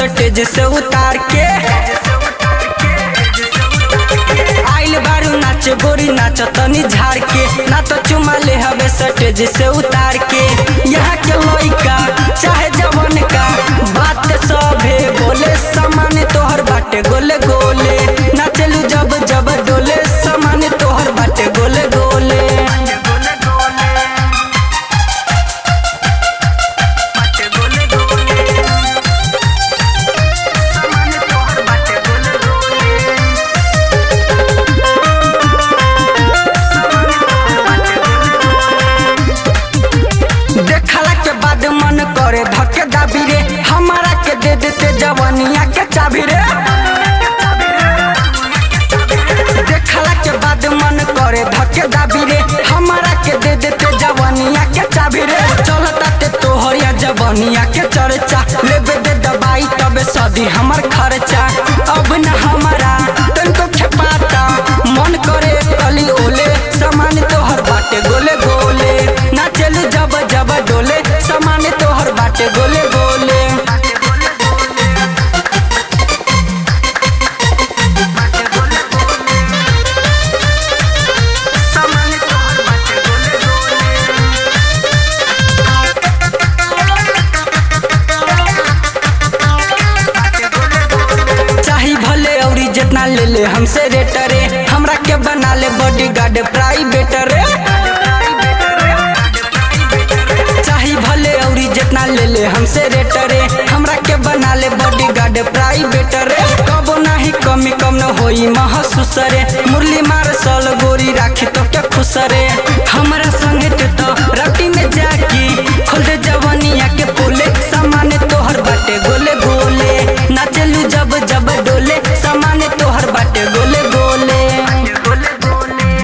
stage से उतार के आइल बारू नाच गोरी नाच तनी झाड़ के ना तो चुमा ले हवे स्टेज से उतार के यहाँ के लइका चाहे जवन का बात सभे बोले समान तोहर बाटे गोले गोले नाचलू जब जब डोले समान तोहर बाटे गोले गोले देखला के बाद मन करे धके दाबी रे हमारा के दे देते जवानिया के चाबी रे देखला के बाद मन करे धके दाबी रे हमारा के दे देते जवानिया के चाबी रे चलता ते तोहरिया जवानिया के चर्चा लेबे दे दबाई तबे सदी हमर खर्चा अब न हमारा तनको खेपाता मन करे कली ओले सामान तोहर बाटे गोले गोले नाचलू जब जब डोले सामान तोहर बाटे गोले गोले चाही भले औरी जितना ले ले हमसे रेटरे हमरा के बना ले बॉडी गार्ड प्राइवेट रे चाही भले औरी जितना ले ले हमसे रेटरे हमरा के बना ले बॉडी गार्ड प्राइवेट रे कबो नाही कमी कम न होई महसूस रे मुरली मार सल गोरी राखी तो के खुश रे हमरा संगे ते तो